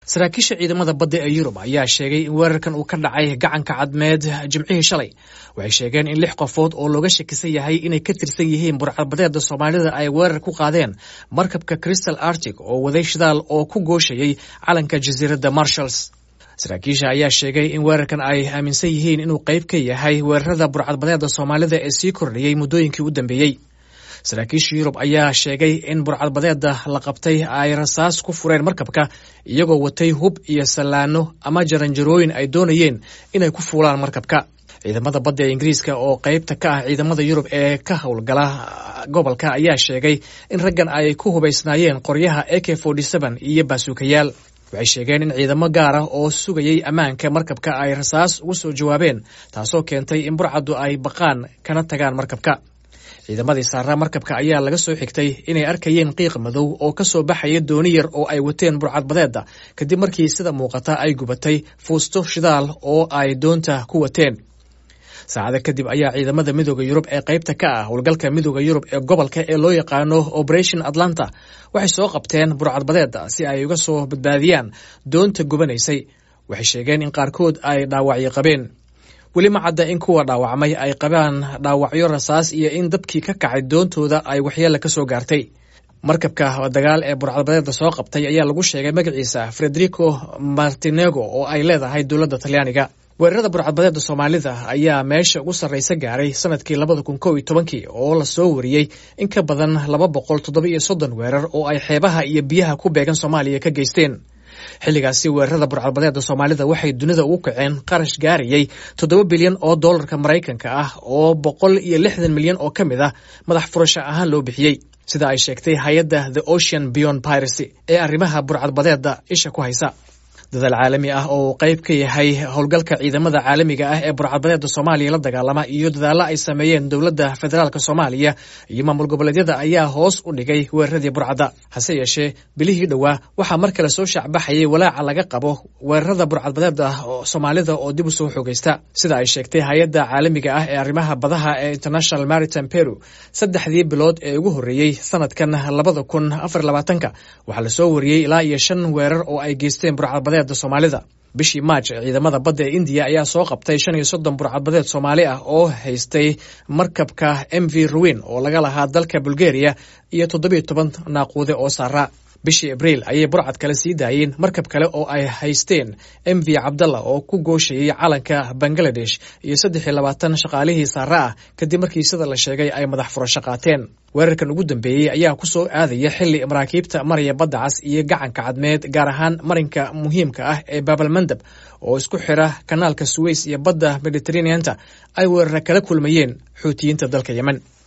saraakiisha ciidamada badda ee yurub ayaa sheegay in weerarkan uu ka dhacay gacanka cadmeed jimcihii shalay waxay sheegeen in lix qofood oo looga shakisan yahay inay ka tirsan yihiin burcadbadeeda soomaalida ay weerar ku qaadeen markabka crystal arctic oo waday shidaal oo ku gooshayay calanka jasiiradda marshalls saraakiisha ayaa sheegay in weerarkan ay aaminsan yihiin inuu qayb ka yahay weerarada burcadbadeeda soomaalida ee sii kordhiyey muddooyinkii u dambeeyey saraakiisha yurub ayaa sheegay in burcadbadeeda la qabtay ay rasaas ku fureen markabka iyagoo watay hub iyo sallaano ama jaranjarooyin ay doonayeen inay ku fuulaan markabka ciidamada badda ee ingiriiska oo qaybta ka ah ciidamada yurub ee ka howlgala gobolka ayaa sheegay in raggan ay ku hubaysnaayeen qoryaha a k iyo baasuukayaal waxay sheegeen in ciidamo gaar ah oo sugayay ammaanka markabka ay rasaas ugu soo jawaabeen taasoo keentay in burcaddu ay baqaan kana tagaan markabka ciidamadii saaraa markabka ayaa laga soo xigtay inay arkayeen qiiq madow oo ka soo baxaya dooni yar oo ay wateen burcadbadeedda kadib markii sida muuqata ay gubatay fuusto shidaal oo ay doonta ku wateen saacada kadib ayaa ciidamada midooda yurub ee qaybta ka ah howlgalka midooda yurub ee gobolka ee loo yaqaano operation atlanta waxay soo qabteen burcadbadeedda si ay uga soo badbaadiyaan doonta gubanaysay waxay sheegeen in qaarkood ay dhaawacyo qabeen weli ma cadda in kuwa dhaawacmay ay qabaan dhaawacyo rasaas iyo in dabkii ka kacay doontooda ay waxyeella ka soo gaartay markabka dagaal ee burcadbadeedda soo qabtay ayaa lagu sheegay magaciisa frederico martinego oo ay leedahay dowladda talyaaniga weerarada burcadbadeedda soomaalida ayaa meesha ugu sarraysa gaaray sanadkii labada kun kow iyo tobankii oo lasoo wariyey in ka badan laba boqol toddoba iyo soddon weerar oo ay xeebaha iyo biyaha ku beegan soomaaliya ka geysteen xilligaasi weerarada burcadbadeedda soomaalida waxay dunida ugu kaceen qarash gaarayay toddoba bilyan oo dollarka maraykanka ah oo boqol iyo lixdan milyan oo ka mid ah madax furasho ahaan loo bixiyey sida ay sheegtay hay-adda the ocean beyond piracy ee arrimaha burcadbadeedda isha ku haysa dadaal caalami ah oo qayb ka yahay howlgalka ciidamada caalamiga ah ee burcadbadeedda soomaaliya la dagaalama iyo dadaallo ay sameeyeen dowladda federaalk soomaaliya iyo maamul goboleedyada ayaa hoos u dhigay weeraradii burcadda hase yeeshee bilihii dhowaa waxaa mar kale soo shaacbaxayay walaaca laga qabo weerarada burcadbadeeda soomaalida oo dib u soo xoogaysta sida ay sheegtay hay-adda caalamiga ah ee arrimaha badaha ee international maritime peru saddexdii bilood ee ugu horreeyey sanadkan labada kun afar labaatanka waxaa lasoo wariyey ilaa iyo shan weerar oo ay geysteen burcadbadeed soomaalida bishii maaj ciidamada badda ee indiya ayaa soo qabtay shan iyo soddon burcadbadeed soomaali ah oo haystay markabka m v ruwin oo laga lahaa dalka bulgaria iyo toddobiyo toban naaquude oo saaraa bishii abriil ayay burcad kale sii daayeen markab kale oo ay haysteen m v cabdalla oo ku gooshayay calanka bangaladesh iyo saddex iyo labaatan shaqaalihii saara ah kadib markii sida la sheegay ay madax furasho qaateen weerarkan ugu dambeeyey ayaa ku soo aadaya xilli maraakiibta maraya badda cas iyo gacanka cadmeed gaar ahaan marinka muhiimka ah ee baabalmandab oo isku xira kanaalka suweys iyo badda mediteraneanta ay weerara kala kulmayeen xuutiyiinta dalka yemen